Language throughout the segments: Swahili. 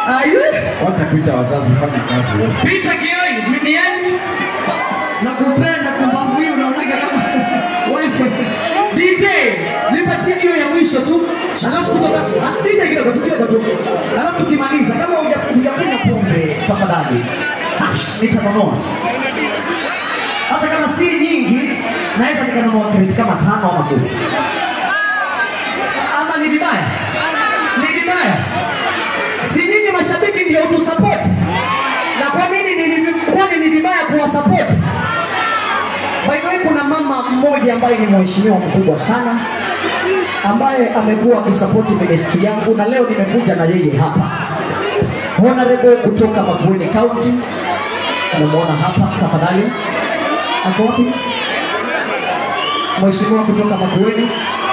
Ayu. Wacha kuita wazazi, fanya kazi wewe. Peter Kioi, mimi yani nakupenda kumbavu hii unaonaga kama wewe. DJ, nipatie hiyo ya mwisho tu. Alafu kutoka ah, DJ kidogo tu kidogo tu. Alafu tukimaliza kama huja- hujakunywa pombe tafadhali. Ah, Nitanunua. Hata kama si nyingi, naweza nikanunua kreti kama tano ama kumi. Ama ni vibaya? Ni vibaya? Si nyinyi mashabiki ndio utusapoti? na kwa nini ni- ni- kwani ni vibaya kuwasupport? By the way, kuna mama mmoja ambaye ni mheshimiwa mkubwa sana ambaye amekuwa akisapoti ministry yangu na leo nimekuja na yeye hapa, honorable kutoka Makueni County. Unamwona hapa, tafadhali. Ako wapi? Mheshimiwa kutoka Makueni,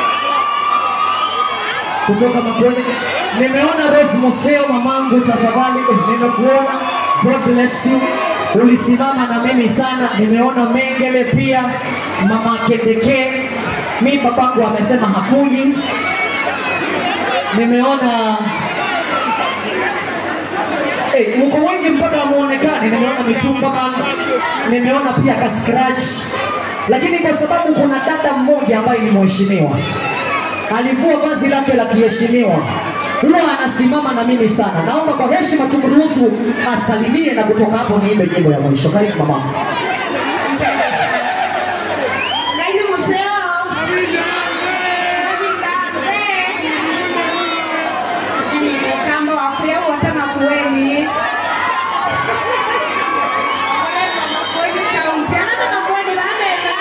kutoka Makueni. Nimeona Rose Museo, mamangu, tafadhali, eh, nimekuona. God bless you. Ulisimama na mimi sana. Nimeona Mengele pia, mama Kendeke. Mi babangu amesema hakuji. Nimeona Hey, mko wengi mpaka muonekane. Nimeona mitumba man, nimeona pia ka scratch, lakini kwa sababu kuna dada mmoja ambaye ni mheshimiwa alivua vazi lake la kiheshimiwa, huwa anasimama na mimi sana. Naomba kwa heshima tumruhusu asalimie na kutoka hapo niimbe nyimbo ya mwisho. Karibu mama. Laini museo. Yaani kamba wa kuya wote Makueni. Wale wa Makueni County. Ana wa Makueni bameka.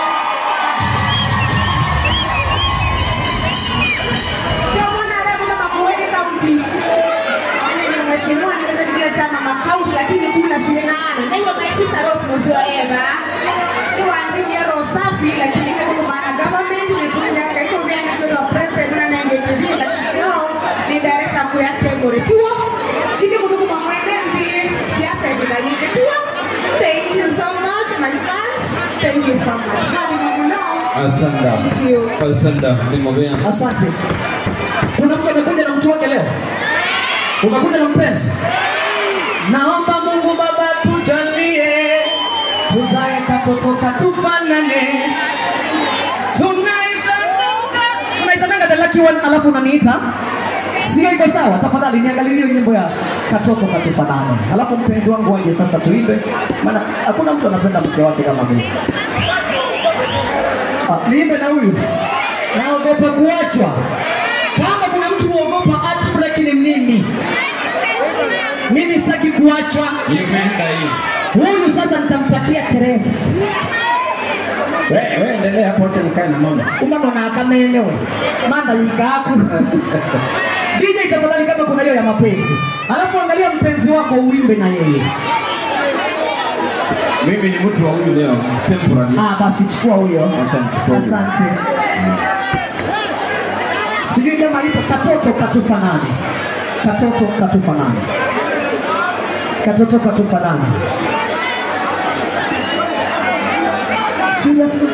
Tuomona ala kuna Makueni County. Yaani ni mheshimiwa anaweza kile chama makauti lakini kuna sienana. Na hiyo my sister Rose Museo Eva. Ni wanziji ya roho safi lakini kwa maana government ni tunja kaiko vya kwa president na nenge kibi lakini sio ni director kwa yake bore tuo. Ndio kutoka kwa mwenendo siasa bila nyingi tuo. Thank you so much my fans. Thank you so much. Hadi Mungu nao. Asante. Thank you. Asante. Nimobea. Asante. Kuna mtu amekuja na mtu wake leo, umekuja na mpenzi. Naomba Mungu Baba tujalie, tuzae katoto katufanane, tunaitananga tunaitananga the lucky one, alafu unaniita sio iko sawa? Tafadhali niangalie hiyo nyimbo ya katoto katufanane, alafu mpenzi wangu aje sasa tuimbe, maana hakuna mtu anapenda mke wake kama mimi. Ah, niimbe na huyu naogopa kuachwa. Kama kuna mtu huogopa heartbreak ni mimi. Mimi sitaki kuachwa. Imeenda hii. Huyu sasa nitampatia Teres. Wewe wewe endelea hapo acha nikae na mama. Umama na akamelewe. Manda yikaku. DJ tafadhali kama kuna hiyo ya mapenzi. Alafu angalia mpenzi wako uimbe na yeye. Mimi ni mtu wa huyu leo. Temporary. Ah, basi chukua huyo. Acha nichukue huyo. Asante. Sijui kama ipo katoto katufanane. Katoto katufanane. Katoto katufanane. Seriously?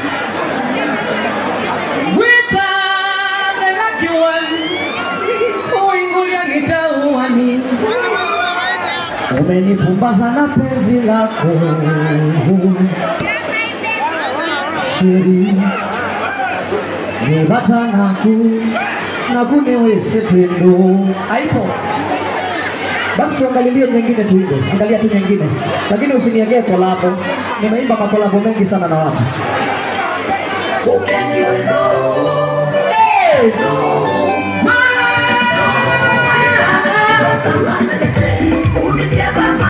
Wita the lucky one. Uingulia nitauani. Umenipumbaza na penzi lako. Sheri nibata naku nakunewese twendo haipo basi tuangalilie nyingine tuimbe angalia tu nyingine lakini usiniegee kolabo nimeimba makolabo mengi sana na watu Hey!